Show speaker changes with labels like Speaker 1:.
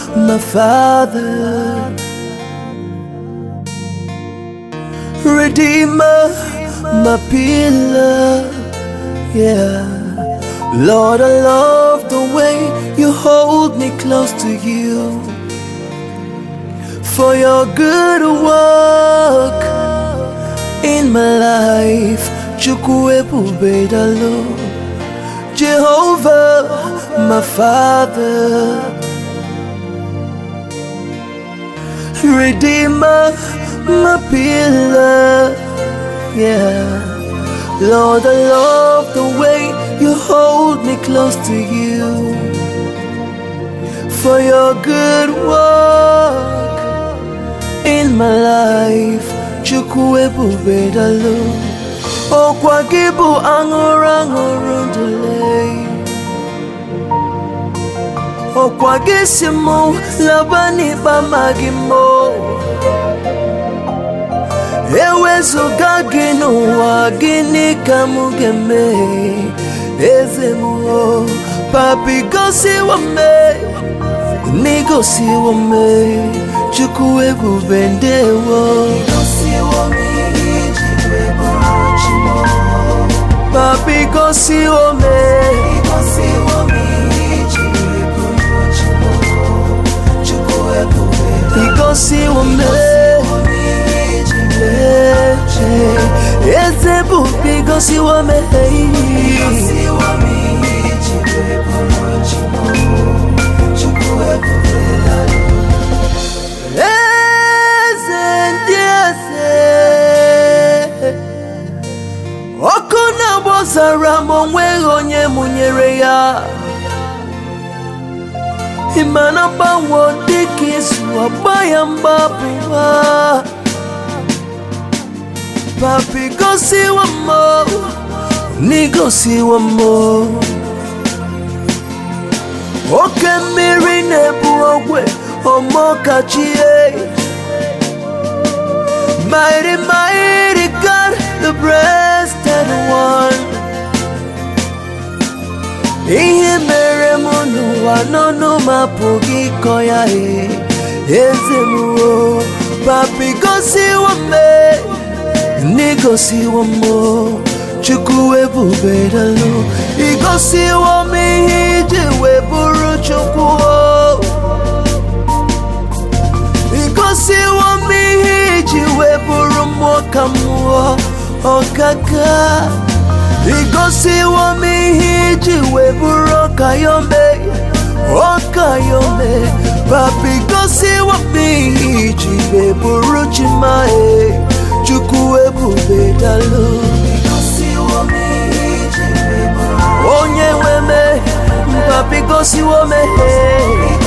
Speaker 1: my Father, Redeemer, my pillar. Yeah. Lord, I love the way you hold me close to you. For your good work in my life, Chukwuebube the Lord, Jehovah, my Father, Redeemer, my pillar, yeah. Lord, I love the way you hold me close to you. For your good work in my life, Chukwuebube the Lord. Ọkwa gị bụ aṅụrụ aṅụrụ ndụle Ọkwa gị si mụ laba n'ikpe amaghị mụ Ewezụga gị n'ụwa gịnị ka mụ ga-eme Eze m o papi gosiwo me n'igosiwo me Chukwuebube ndewo papi gosiwo me igosiwo me eze bụ igosiwo me eze ndị eze ọkụ na-agbọzara m onweghị onye mụnyere ya ịma na mgbanwe dịka izu ọgba ya mgbapụwa papi gosiwo m n'igosiwo m oke mmiri na-ebu ogwe ọmọkachie mighty mighty God the breasted one ihe mere m n'ụwa n'ọnụ m apụghị ịkọ ya e eze m o papi gosiwo m n'igosiwo m Chukwuebube dalo igosiwo m ihe iji wee bụrụ Chukwu o. igosiwo m ihe iji wee bụrụ mmụọ ka mmụọ ọkaka igosiwo m ihe iji wee bụrụ ọkayome ọkayome papi igosiwo m ihe iji wee bụrụ chimae Chukwuebube dalo onye nwe me papi gosiwo me